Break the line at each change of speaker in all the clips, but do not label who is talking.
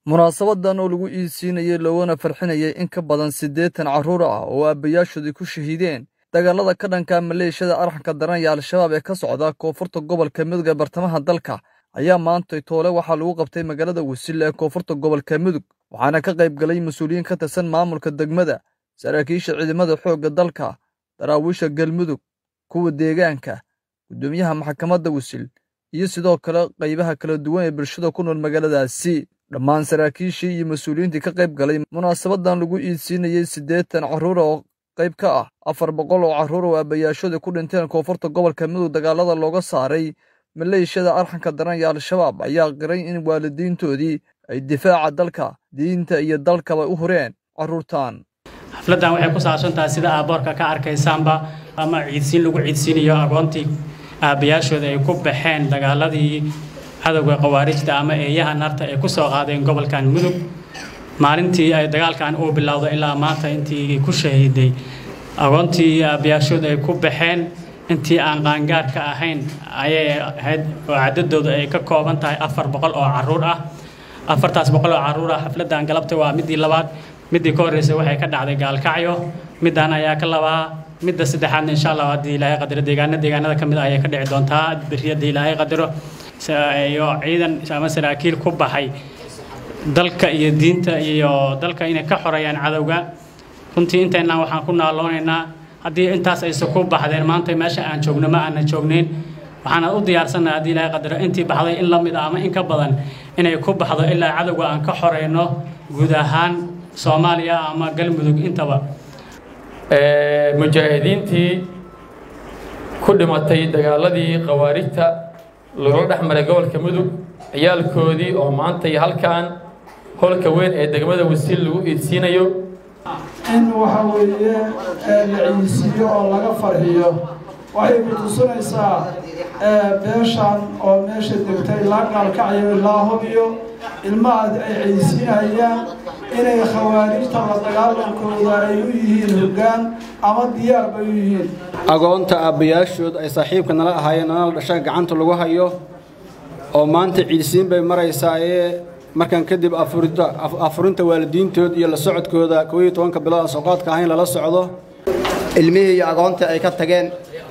munaasabadan oo lagu iidsiinayey loogana farxinayay in ka badan siddeetan carruur ah oo aabbayaashoodii ku shahiideen dagaalada ka dhanka maleeshiyada arxanka daran iyo al-shabaab ee ka socda koonfurta gobolka mudug ee bartamaha dalka ayaa maantay toole waxaa lagu qabtay magaalada wasiille ee koonfurta gobolka mudug waxaana ka qayb galay mas-uuliyiin ka tirsan maamulka degmada saraakiisha ciidamada xoogga dalka daraawiisha galmudug kuwa deegaanka guddoomiyaha maxkamadda wasil iyo sidoo kale qaybaha kala duwan ee bulshada ku nool magaaladaasi dhammaan saraakiishii iyo mas-uuliyiintii ka qayb galay munaasabadan lagu iidsiinayey siddeetan carruur oo qayb ka ah afar boqol oo carruur oo aabbayaashooda ku dhinteen koonfurta gobolka mudug dagaalada looga saaray maleeshiyada arxanka daran iyo al-shabaab ayaa qiray in waalidiintoodii ay difaaca dalka diinta iyo dalkaba u hureen carruurtan
xafladdan waxay ku saabsantahay sida aaboorka ka arkaysaanba ama ciidsiin lagu ciidsiinayo agoontii aabbayaashooda ay ku baxeen dagaaladii cadowga khawaarijta ama eeyaha narta ay ku soo qaadeen gobolkan mudug maalintii ay dagaalkan uu bilowdo ilaa maanta intii ku shahiiday agoontii aabbayaashooda ay ku baxeen intii aan qaangaarka ahayn ayay ahayd oo cadadooda ay ka kooban tahay afar boqol oo carruur ah afartaas boqol oo carruur ah xafladdan galabta waa midii labaad midii ka horreysay waxay ka dhacday gaalkacyo middan ayaa ka labaa midda saddexaadna insha allah haddii ilaahay qadaro deegaana deegaanada ka mid ah ayay ka dhici doontaa berri haddii ilaahay qadaro iyo ciidan ama saraakiil ku baxay dalka iyo diinta iyo dalka inay ka xoreeyaan cadowga runtii inteennan waxaan ku naaloonaynaa haddii intaas ayse ku baxdeen maanta meesha aan joogno ma aanan joognayn waxaana u diyaarsannaha haddii ilaahay qadaro intii baxday in la mid ah ama in ka badan inay ku baxdo ilaa cadowga aan ka xoreyno guud ahaan soomaaliya ama galmudug intaba
mujaahidiintii ku dhimatay dagaaladii khawaarijta loola dhex maray gobolka mudug ciyaalkoodii oo maanta iyo halkan holka weyn ee degmada wasiil lagu iidsiinayo
in waxa weeye la ciisiiyo oo laga farxiyo waxay ku tusinaysaa beeshan oo meesha degtay ilaa gaalkacyo ilaa hubiyo ilmaha ay ciisiinayaan inay khawaarijta la dagaalankooda ay u yihiin hoggaan ama diyaar bay u yihiin
agoonta aabbayaashood ay saaxiibka nala ahaayeen nala dhasha gacanta lagu hayo oo maanta ciidsiin bay maraysaa ee markan kadib afurinta waalidiintood iyo la socodkooda koob iyo tobanka bilood aan sooqaadka ahayn lala socdo
ilmihii iyo agoontii ay ka tageen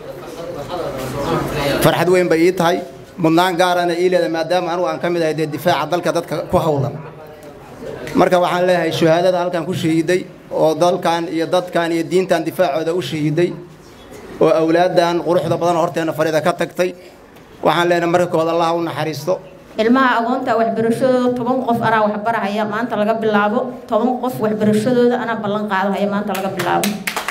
farxad weyn bay ii tahay mudnaan gaarana ii leeda maadaama anugu aan ka mid ahay dee difaaca dalka dadka ku hawlan marka waxaan leeyahay shuhaadada halkan ku shahiiday oo dalkan iyo dadkan iyo diintan difaacooda u shahiiday oo awlaaddan quruxda badan horteenna fariida ka tagtay waxaan leenahay marka kood allah u naxariisto
ilmaha agoonta waxbarashadooda toban qof anaa waxbarahaya maanta laga bilaabo toban qof waxbarashadooda anaa ballan qaadahaya maanta laga bilaabo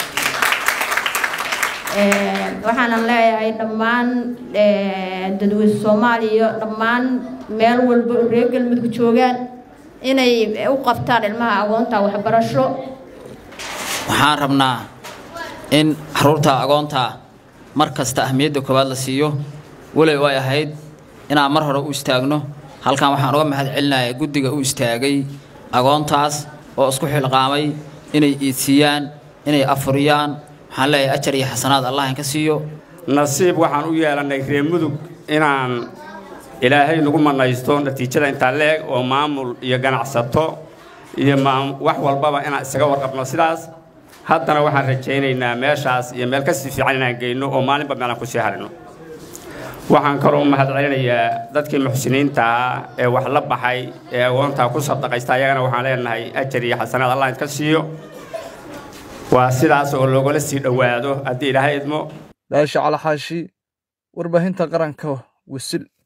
waxaanan leeyahay dhammaan dadweyne soomaaliya dhammaan meel walba oo reer galmudug joogaan inay u qabtaan ilmaha agoonta waxbarasho
waxaan rabnaa in caruurta agoonta mar kasta ahmiyadda koowaad la siiyo walow ay ahayd inaan mar hore u istaagno halkan waxaan uga mahad celinayaa guddiga u istaagay agoontaas oo isku xilqaamay inay iidsiiyaan inay afuriyaan waxaan leeyahay ajar iyo xasanaad allah in ka siiyo
nasiib waxaan u yeelannay reer mudug inaan ilaahay nagu mannaysto natiijada intaa leeg oo maamul iyo ganacsato iyo wax walbaba inaan isaga warqabno sidaas haddana waxaan rajaynaynaa meeshaas iyo meel ka sii fiican inaan geyno oo maalinba meelaan ku sii harino waxaan kaloo mahad celinayaa dadkii muxsiniinta ah ee wax la baxay ee agoontaa ku sadaqaysta ayagana waxaan leenahay ajar iyo xasanaad allah idka siiyo waa sidaas oo loogala sii dhowaado haddii ilaahay idmo
daasha calaxaashi warbaahinta qaranka wasil